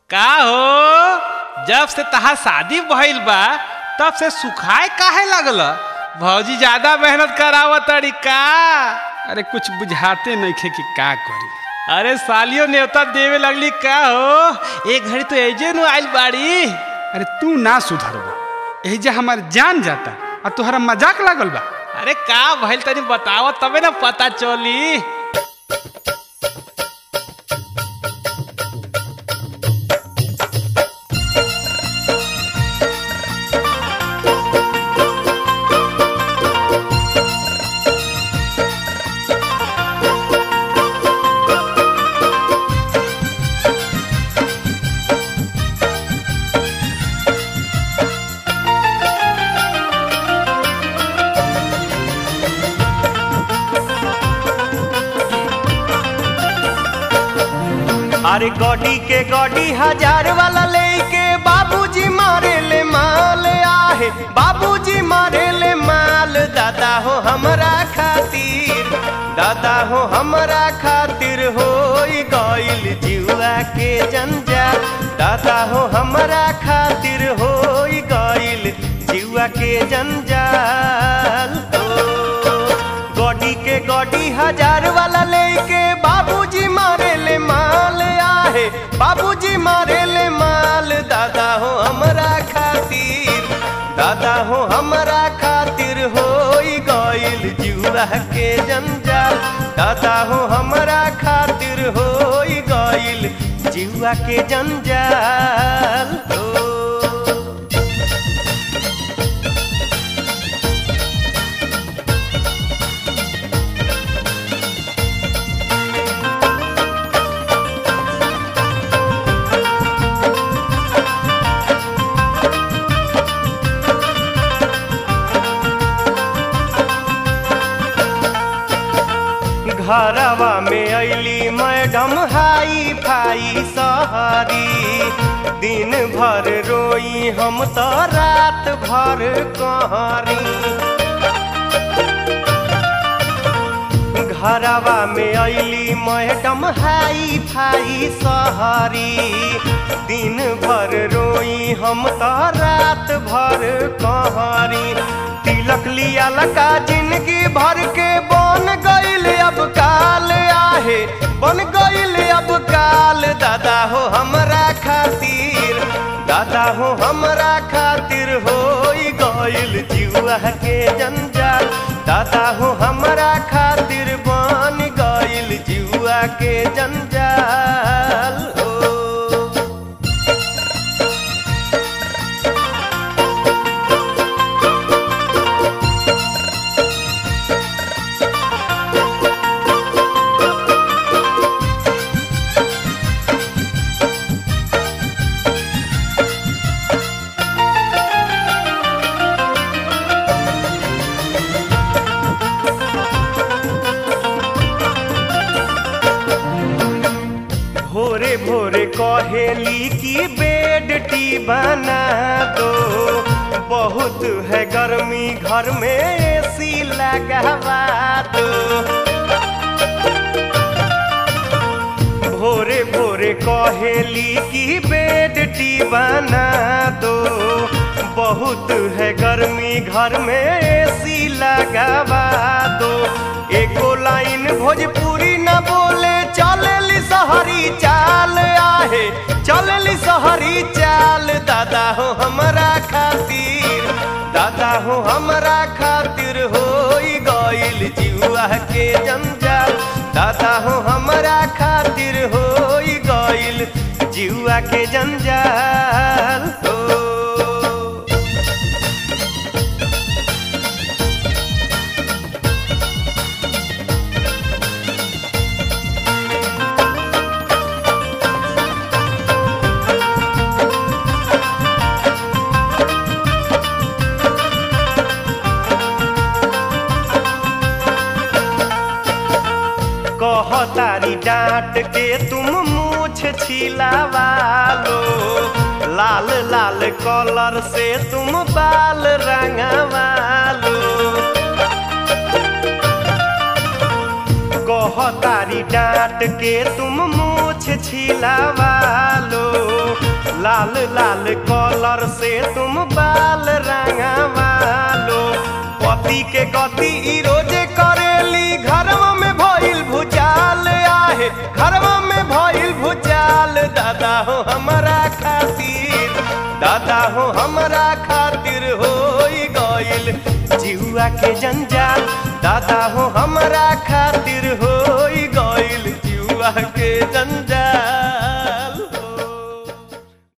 का हो जब से तहार शादी भइल बा तब से सुखाए काहे लागल भौजी ज्यादा मेहनत करावत तड़ी का अरे कुछ बुझाते नइखे कि का करी अरे सालियो न्योता देवे लगली का हो एक घड़ी तो एजे नु आइल बाड़ी अरे तू ना सुधरबो यही जे हमार जान जाता और तोहरा मजाक लागल बा अरे का भइल तनी बताव तबे ना पता चली अरे गॉडी के गॉडी हजार वाला लेके बाबूजी मारे ले माल आहे बाबूजी मारे ले माल दादा हो हमरा खातिर दादा हो हमरा खातिर हो गइल जुआ के जंजाल दादा हो हमरा खातिर हो गइल जुआ के जंजाल हो गॉडी के गॉडी हजार वाला लेके बाबूजी मारे ले माल आहे बाबूजी मारे ले माल दादा हो हमरा खातिर दादा हो हमरा खातिर हो गइल जुआ के जंजाल दादा हो हमरा खातिर हो गइल जुआ के जंजाल हो घरवा में अली मैडम हाई फाई सहरी दिन भर रोई हम तो रात भर कहरी घरवा में अली मैडम हाई फाई सहरी दिन भर रोई हम तो रात भर कहरी तिलक लिया लका जिंदगी भर के बन गइल अब काल आहे बन गइल अब काल दादा हो हमरा खातिर दादा हो हमरा खातिर हो गइल जुआ के जंजाल दादा हो हमरा खातिर बन गइल जुआ के जंजाल हो भोरे भोरे कहेली की बेड टी बना दो बहुत है गर्मी घर में एसी लगवा दो भोरे भोरे कहेली की बेड टी बना दो बहुत है गर्मी घर में एसी लगवा दो एको लाइन भोजपुरी न बोले चलेली सहरी चाल आहे चलेली सहरी चाल दादा हो हमरा खातिर दादा हो हमरा खातिर हो गइल जुआ के जंजाल दादा हो हमरा खातिर हो गइल जुआ के जंजाल हो कहतारी डांट के तुम मूछ छिलावा लो लाल लाल कलर से तुम बाल रंगवा लो कहतारी डांट के तुम मूछ छिलावा लो लाल लाल कलर से तुम बाल रंगवा लो पति के गति ई रोजे करेली घरवा में भइल भुचाल आहे घरवा में भइल भुचाल दादा हो हमरा खातिर दादा हो हमरा खातिर होई गइल जिहुआ के जंजाल दादा हो हमरा खातिर होई गइल जिहुआ के जंजाल